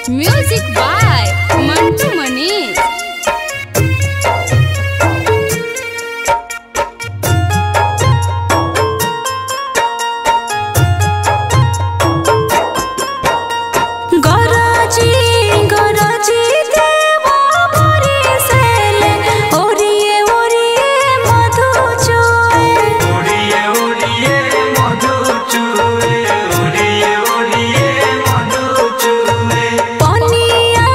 music by Mantu Manish গরজি গরজি দেব বরিশেলে ওরিয়ে ওরিয়ে মধু চুয়ে উড়িয়ে উড়িয়ে মধু চুয়ে উড়িয়ে উড়িয়ে মধু চুয়ে পনিয়া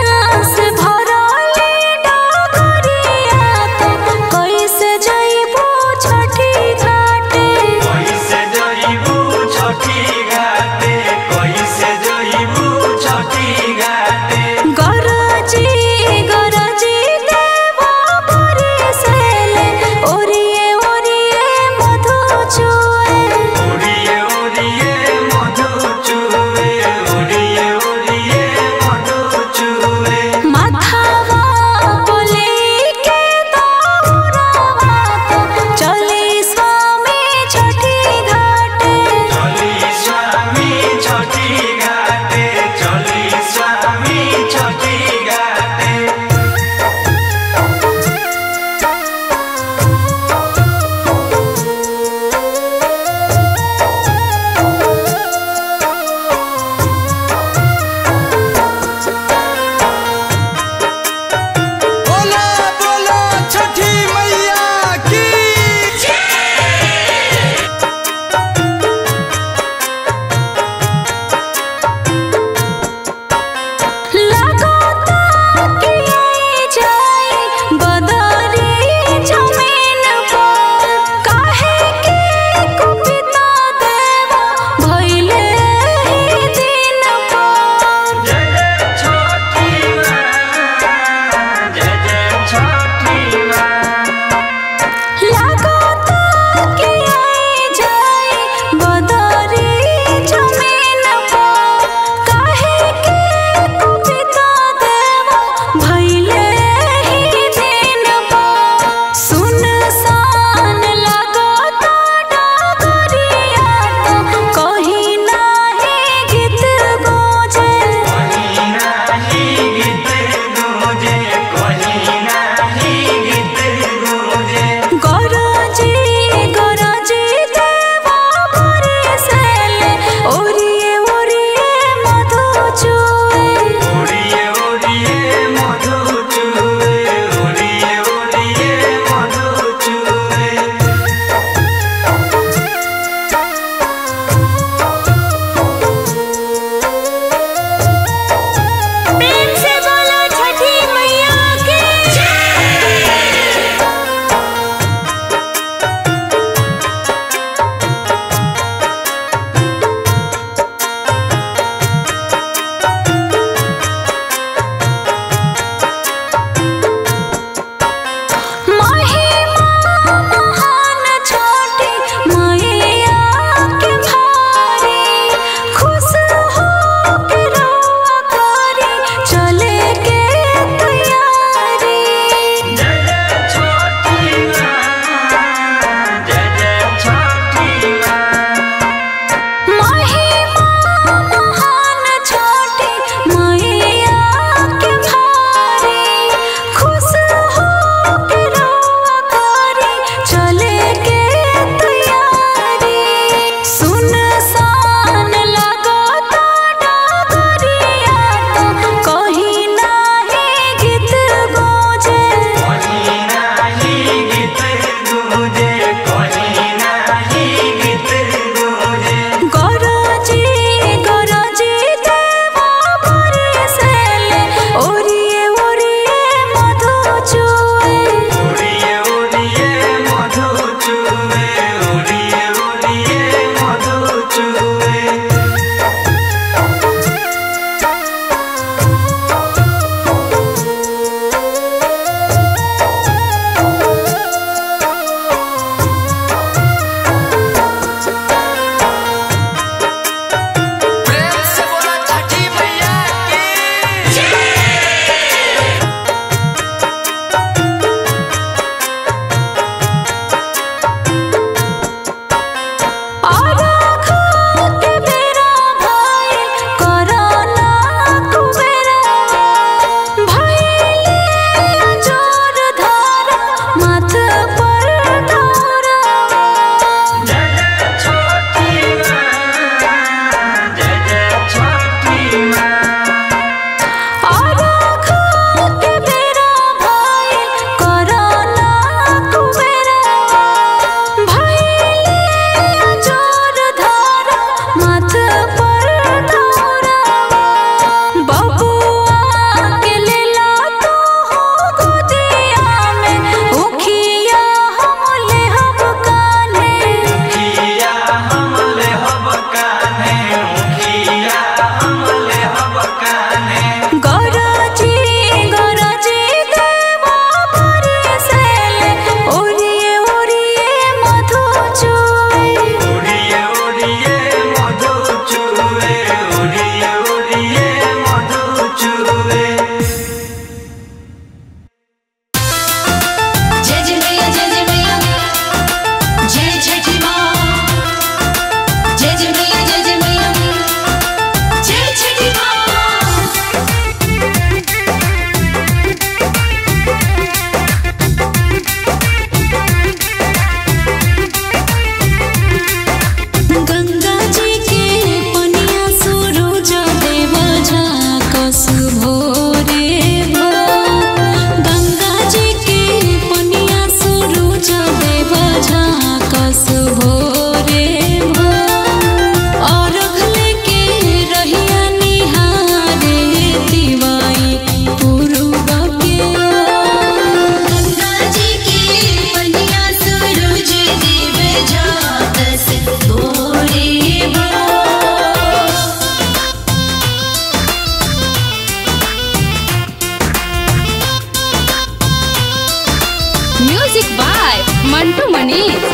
मनीष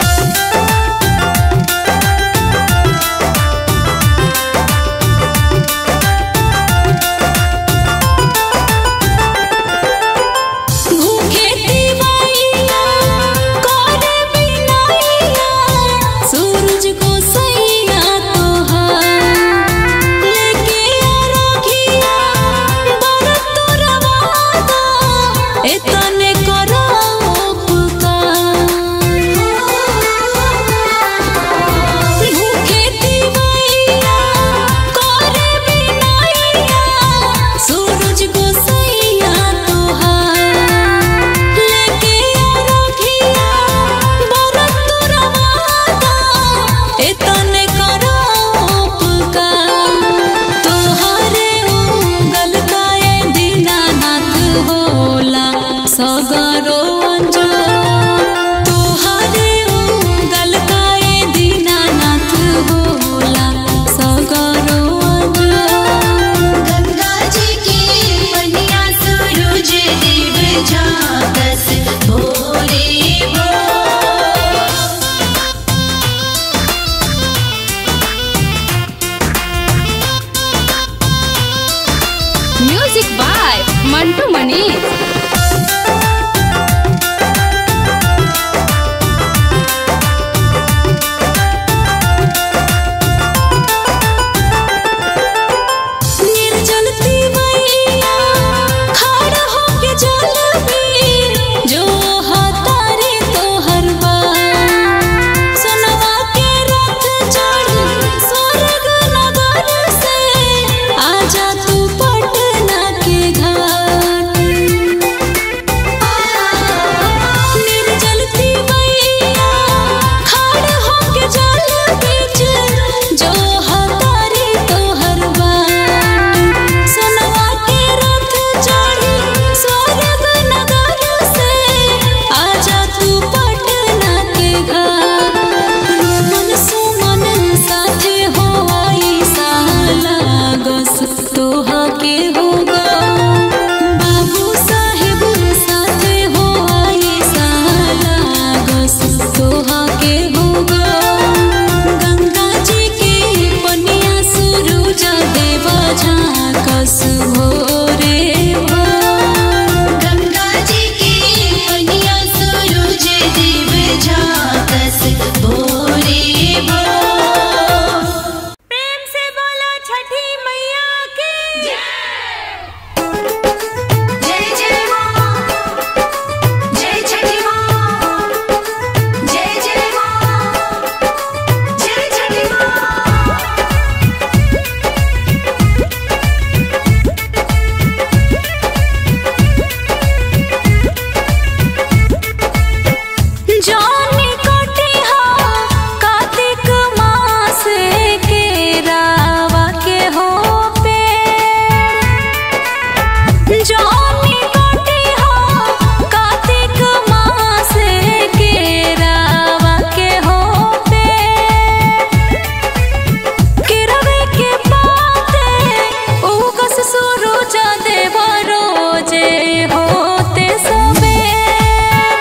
भूखे दिवाइया करे बिनाइया सूरज को सैया तोहार लेके आरोगिया बरत तुरवादा एतने करो उपकार भूखे दिवाइया करे बिनाइया सूरज को सैया तोहार लेके आरोगिया बरत तुरवादा एतने करो उपकार तोहरे उंगल काए दीनानाथ होला सगरो अंजोर तोहरे उंगल काए दीनानाथ होला सगरो अंजोर गंगा जी की पनिया सूरज देव झाकस भोरे भोर म्यूजिक बाय मंटू मनीष निर्जल तिवैया खड़ा होके जल में जो हतारे तोहर बार सोनवा के रथ चढ़ी स्वर्ग नगर से आजा तू पटना के घाट निर्जल तिवैया खड़ा होके जल बीच जो हतारे तोहर बाट सोनवा के रथ चढ़ी स्वर्ग नगर से आजा तू पटना के घाट मन सुमन साथे हो आई लागस तोहा के होगा बाबू साहेब साथे हो आई लागस तोहा के होगा गंगा जी के पनिया सूरज देवा झाकस भोरे भोर गंगा जी की पनिया सूरज देव झाकस भोरे भोर प्रेम से बोलो छठी मैया की जय जय माँ जय छठी माँ जय जय माँ जय छठी माँ जानी कटिहा कार्तिक मास के रावा के हो पेड़ जानी कटिहा कार्तिक मास के रावा के हो पेड़ किरवे के पाते उगस सूरज देव रोजे होते सबेर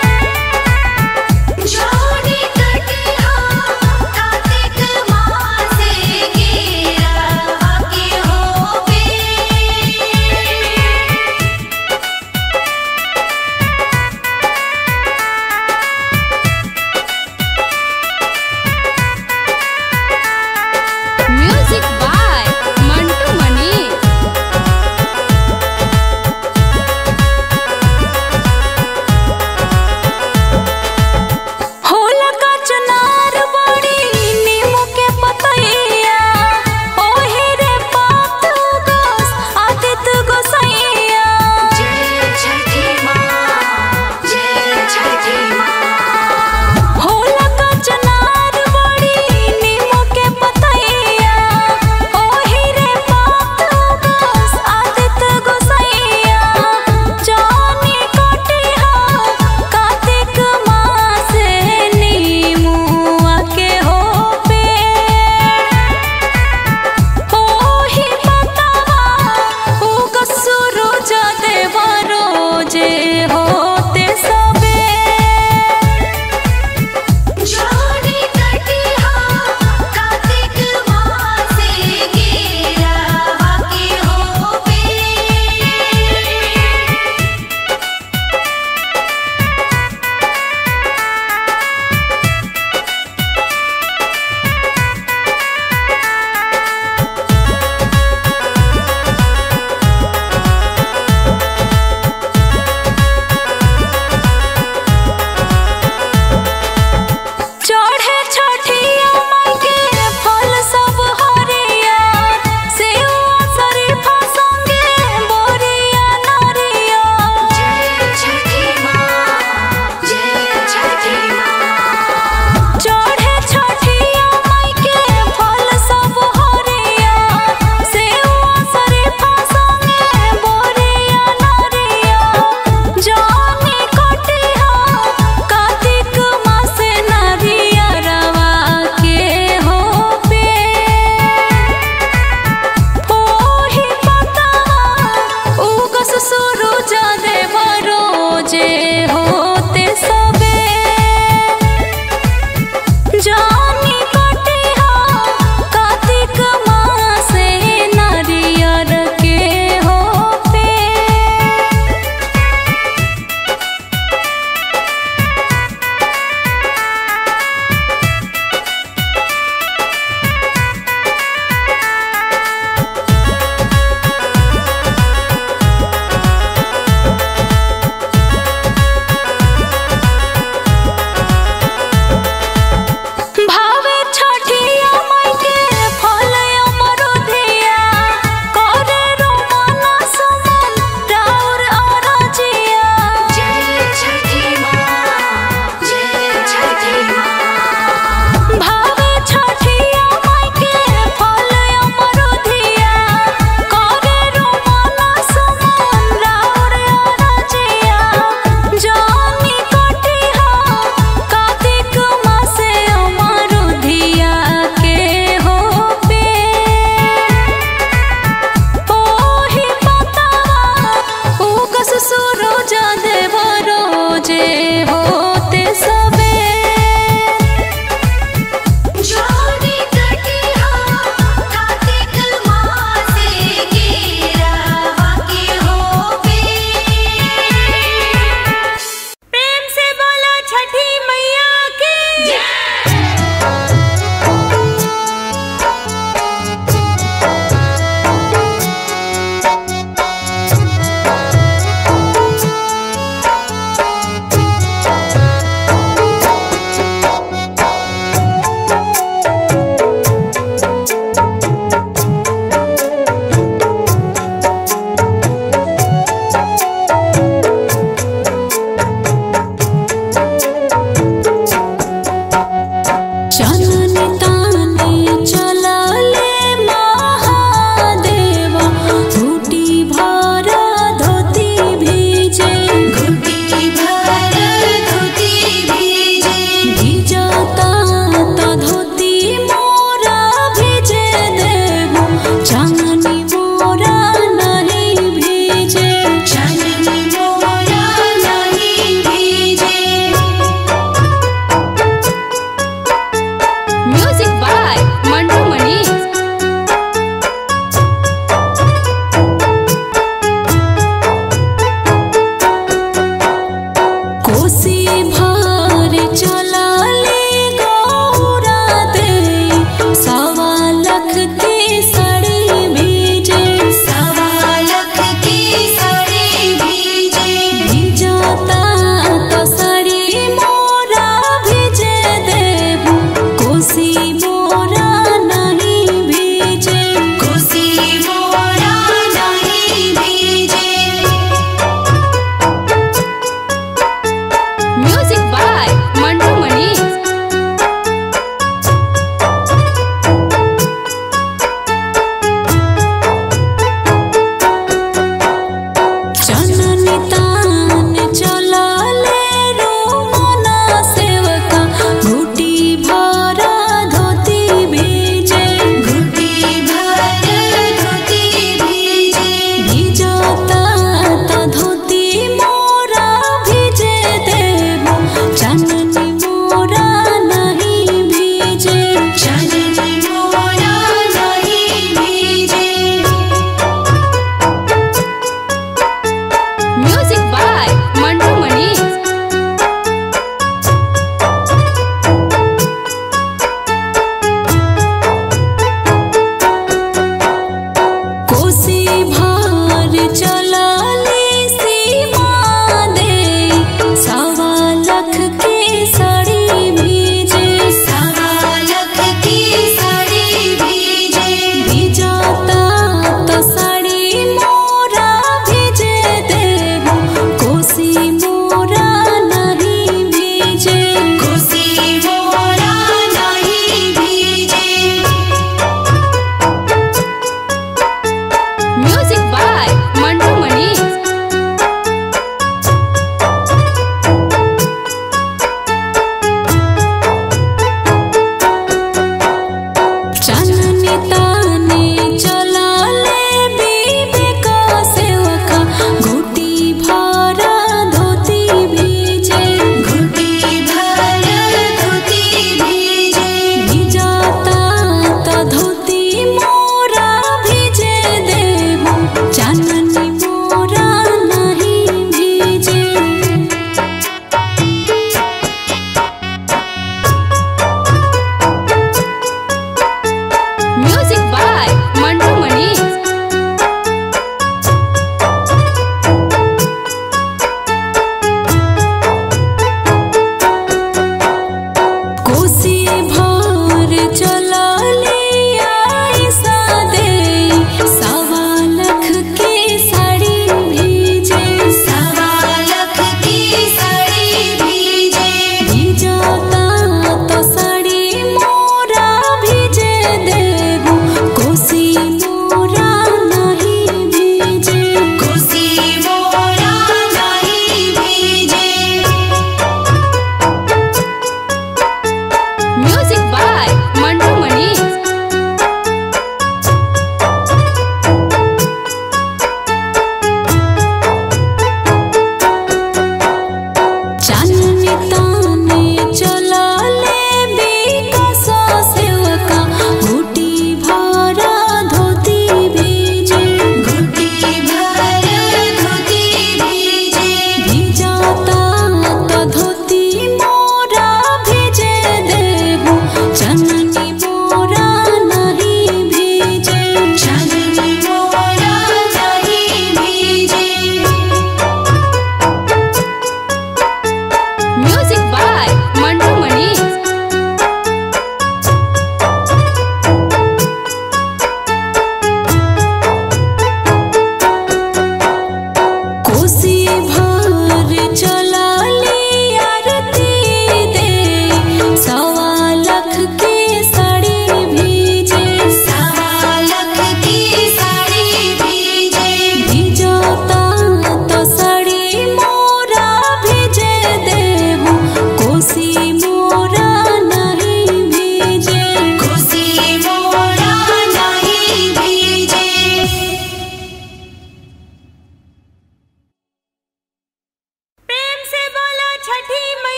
जोड़ी कटिया कार्तिक मास केरा के होवे म्यूजिक बाय मंटू मनीष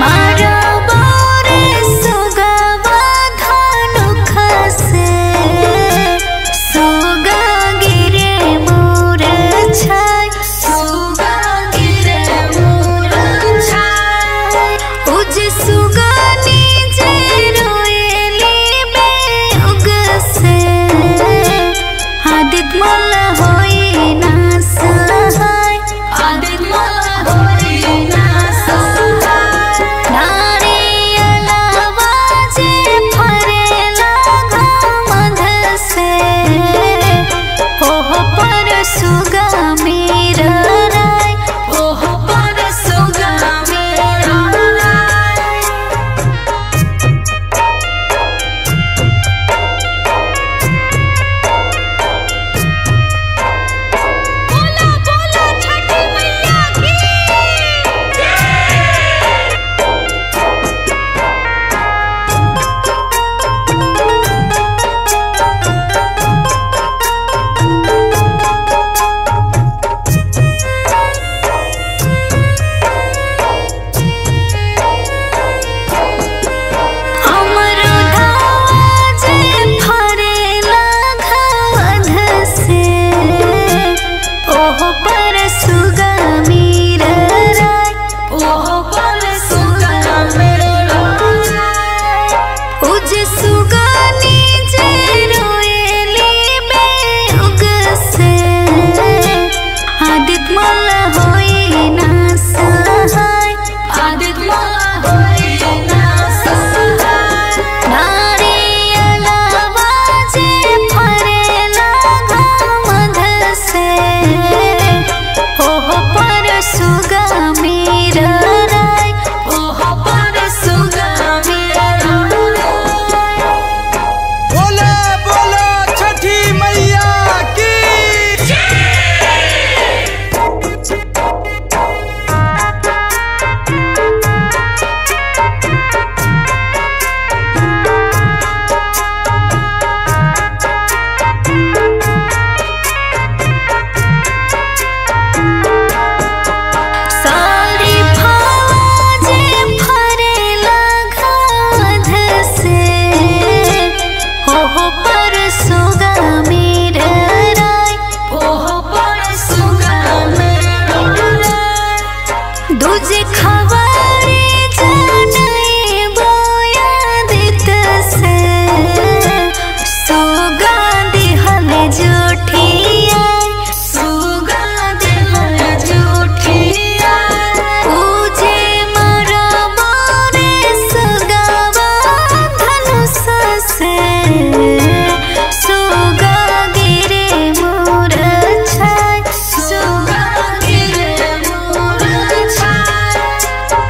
सुगा गिरे मोर छाय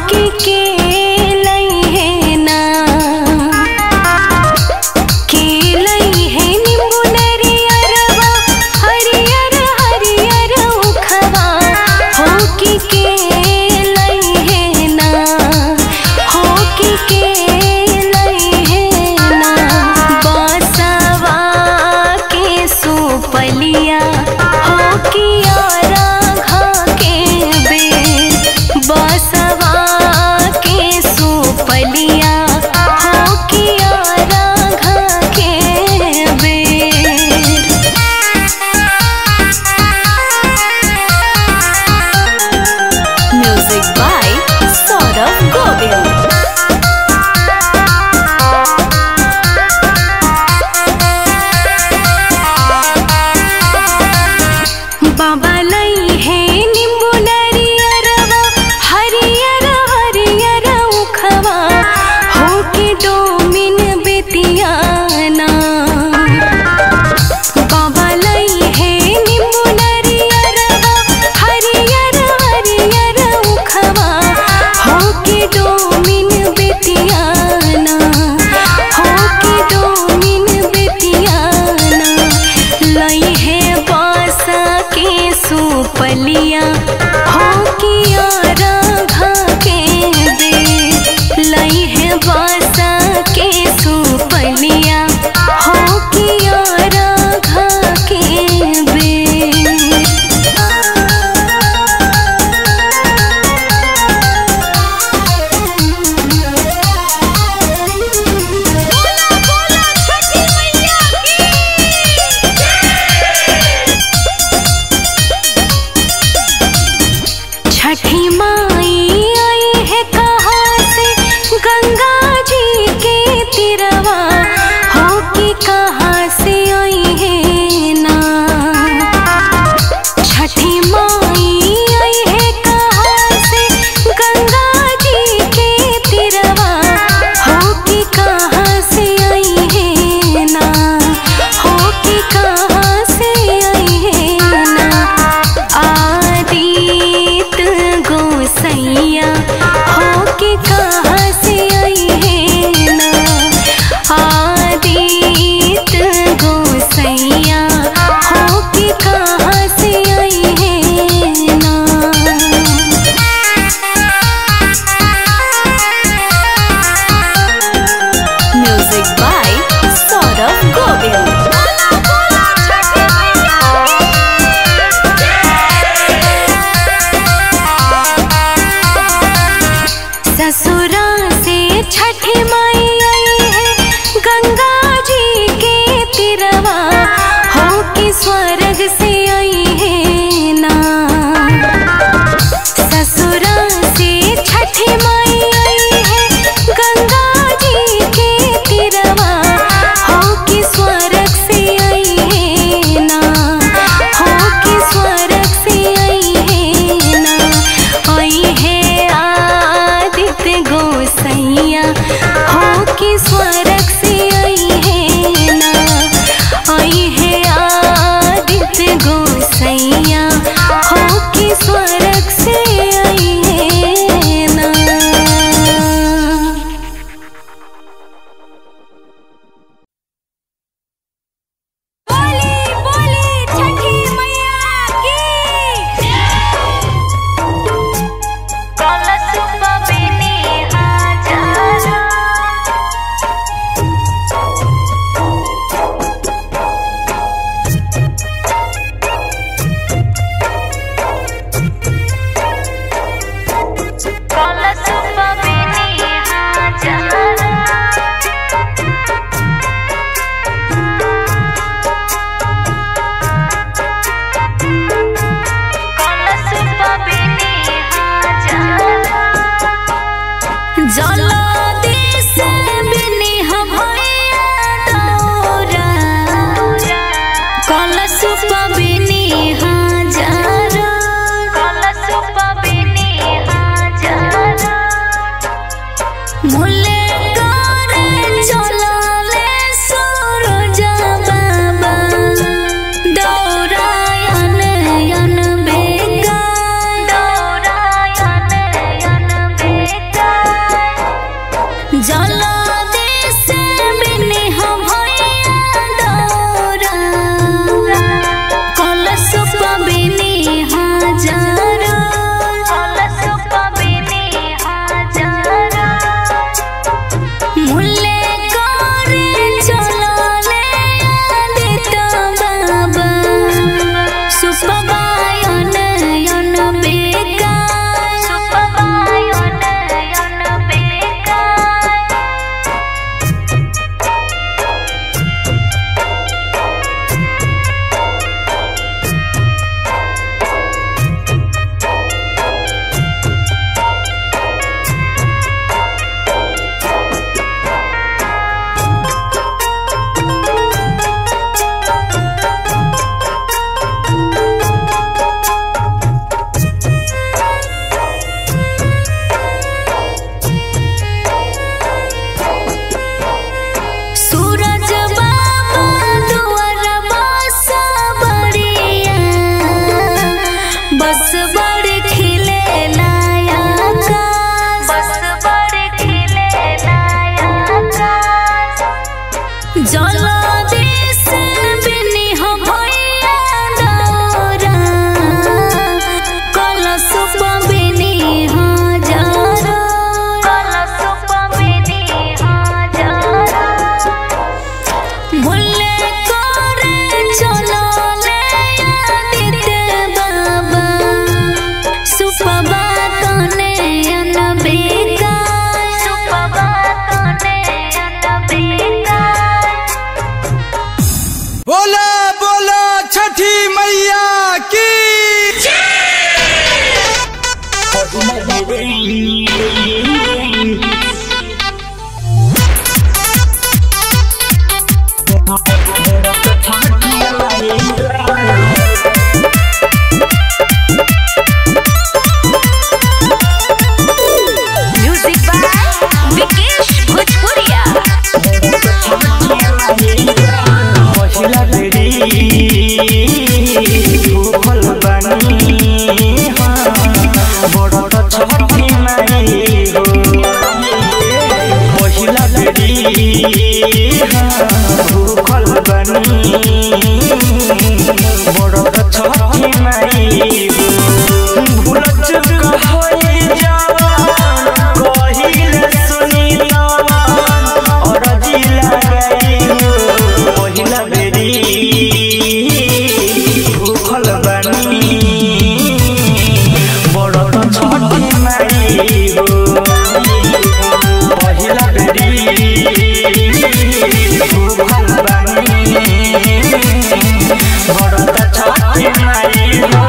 की के लई है ना के लई है नींबू नरियरवा हरियर हरियर उखवा हो की के लई है ना हो की के लई है ना बसवा के सुपलिया हो की राघा के बेर बसवा के सुपलिया हो की राघा के बेर म्यूजिक बाय सौरभ गोविल बाबा लई है नींबू नरियरवा हरियर हरियर उखवा हो के डोमिन बेतियाना बाबा लई है नींबू नरियरवा हरियर हरियर उखवा हो के डोमिन बेतियाना हो के डोमिन बेतियाना लई है बासा के सुपलिया हो की राघा के बेर लई है बासा के सुपलिया हो की राघा के छठी माई आई है कहाँ से गंगा जी के तिरवा हो कि कहाँ से आई है ना छठी माई आई है कहाँ से गंगा जी के तिरवा हो कि कहाँ से आई है ना हो कि कहाँ से आई है ना आदित गोसैया हो के कहाँ से आई है ना आदित गोसैया हो के कहाँ से आई है ना म्यूजिक बाय सौरभ गोविल ससुरा से छठी माई आई है गंगा जी के तिरवा हो कि स्वर्ग से आई है ना ससुरा से छठी माई आई है गंगा जी के तिरवा हो कि स्वर्ग से आई है ना हो कि स्वर्ग से आई है ना आई है आदित्य गोसैया हो कि स्वर्ग से आई है ना आई है आदित्य गोसैया हो कि स्वर्ग से आई है ना बोली बोली छठी मैया की जलदेश बिनिह भैया दौरा कलश पबिनी हजार कलश पबिनी हजार मुले करे चलले सूरज बाबा दौरायन यन बेगा दौरायन यन बेगा म्यूजिक बाय विकेश भोजपुरिया पहिला बेरी भूखल बानी हाँ, बड़ त छठी माई हो पहिला बेरी हाँ, भूखल बानी बड़ त छठी माई हो भूल चुक होई जवान कहिले सुनी तवान अरजी लगाई हो पहिला बेरी भूखल बानी बड़ त छठी माई हो पहिला बेरी भूखल बानी बड़ त छठी माई हो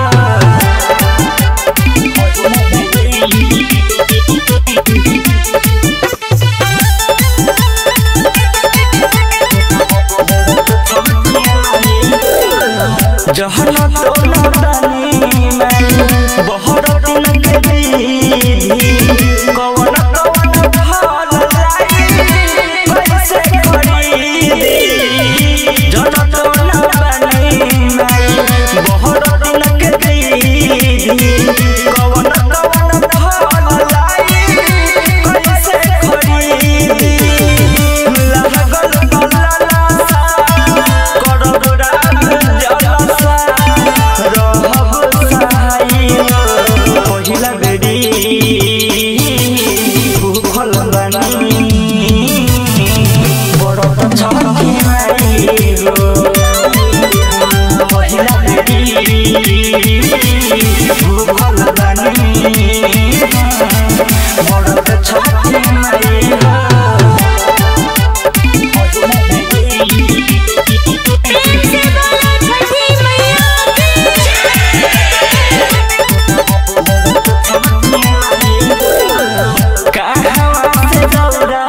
जहन तोला बानी मैं बहर दिन के दीदी कवन कवन भाल लाई कैसे खरीदी जहन तोला बानी मैं बहर दिन के दीदी कवन कवन भाल लाई कैसे खरीदी लागल बलाला सा करब राग जलसा रहब सहाय पहिला बेरी भूखल बानी बड़ त छठी माई हो पहिला बेरी भूखल बानी बड़ त छठी माई हो प्रेम से बोलो छठी मैया की कहवा से दौड़ा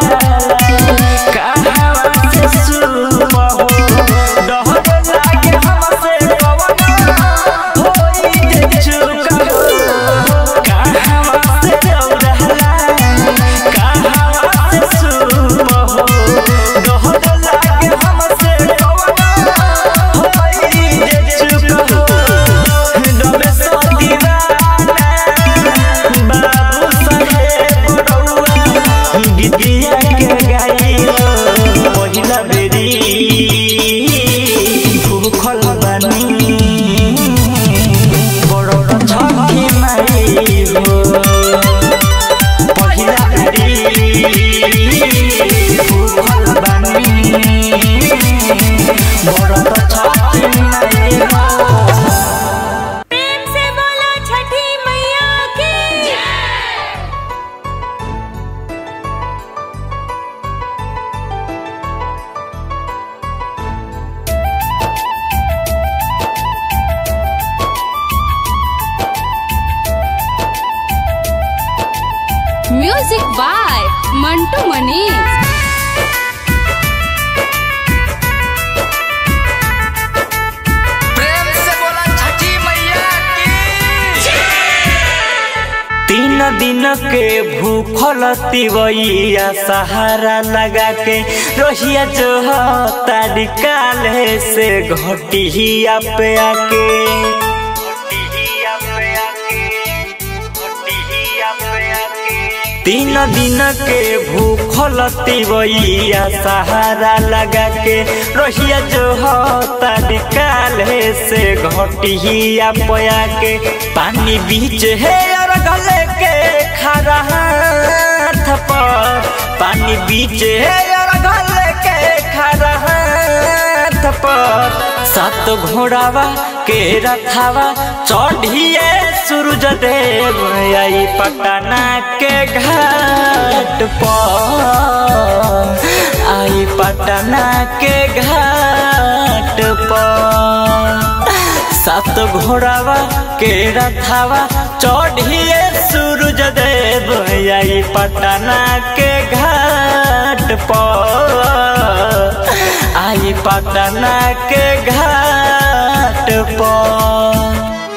कहवा से सुबह हो डहर लागे हमसे पवन होई जे चुका हो कहवा से दौड़ा कहवा से सुबह हो डहर लागे हमसे पवन होई जे चुका हो डबे सो दीवाना बाबू साहेब बड़ौआ गीतिया के गाइलो पहिला बेरी भूखल बानी बड़ छठी माई हो पहिला बेरी भूखल बानी बड़ छठी माई हो प्रेम से बोलो छठी मैया की म्यूजिक बाय मंटू मनीष प्रेम से बोला छठी मैया की तीन दिन के भूखल तिवैया सहारा लगा के रोहिया जो तारी काले से घटिया पे आके तीन दिन के भूखल तिवैया सहारा लगा के रोहिया जो तारी काले से घटिया पया के पानी बीच है और गले के खरा हाथ पर पानी बीच है और गले के खरा हाथ पर सात घोड़ावा के रथावा चढ़िए सूरज देव आई पटना के घाट पर आई पटना के घाट पर सात घोड़ावा के रथावा चढ़िए सूरज देव पटना के घाट पर आई पटना के घाट पर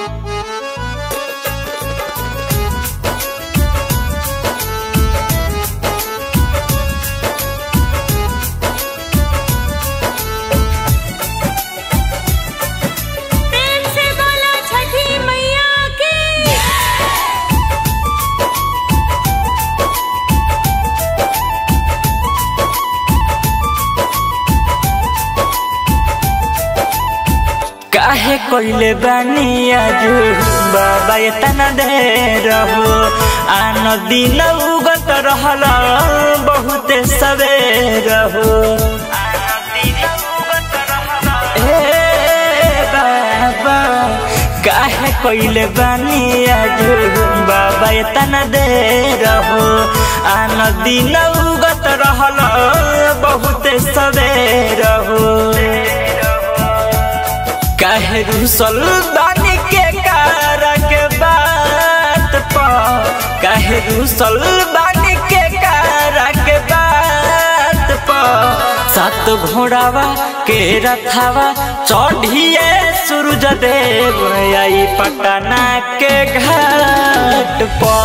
प्रेम से बोलो छठी मैया की काहे कोइले बानी आजू बाबा इतना देर हो आन दिन उगत रहल बहुते सवेर हो ए बाबा काहे कोइले बानी आजू बाबा इतना देर हो आन दिन उगत रहल बहुते सवेर हो काहे रुसल बानी के कारक बात पर काहे रुसल बानी के कारक बात पर सात घोड़ावा के रथावा चढ़िए सूरज देव आई पटना के घाट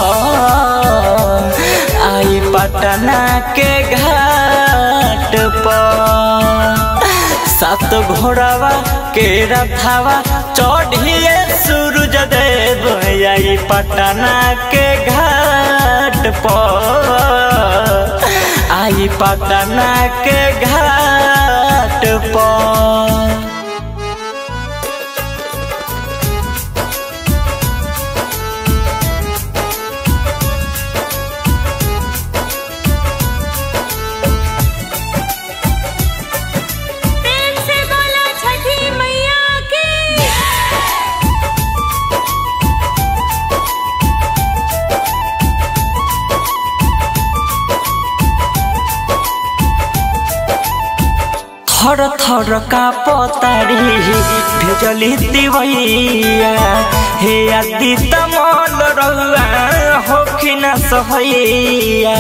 पर आई पटना के घाट पर सात घोड़ावा के रथावा चढ़िए सूरज देव आई पटना के घाट पर आई पटना के घाट पर प्रेम से बोलो छठी मैया की थर थर का पतारी भेजली दिवैया हे आदि तमल रहुआ होखिन सहैया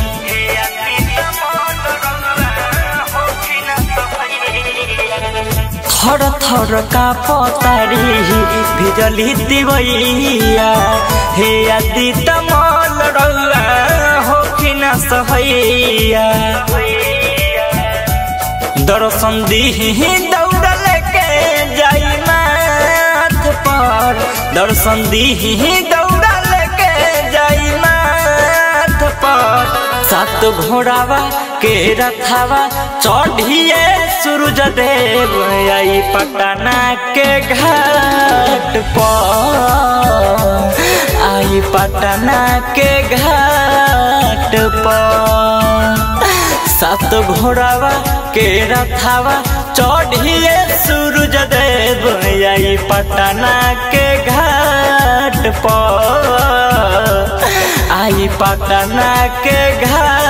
थर थर का पतारी भेजली दिवैया हे आदि तमल रहुआ होखिन सहैया दर्शन दीही दौड़ल के जाई माथ पर दर्शन दीही दौड़ल के जाई माथ पर सात घोड़ावा के रथावा चढ़िए सूरज देव आई पटना के घाट पर आई पटना के घाट पर सात घोड़ावा के रथावा चढ़िए सूरज देव आई पटना के घाट पर आई पटना के घाट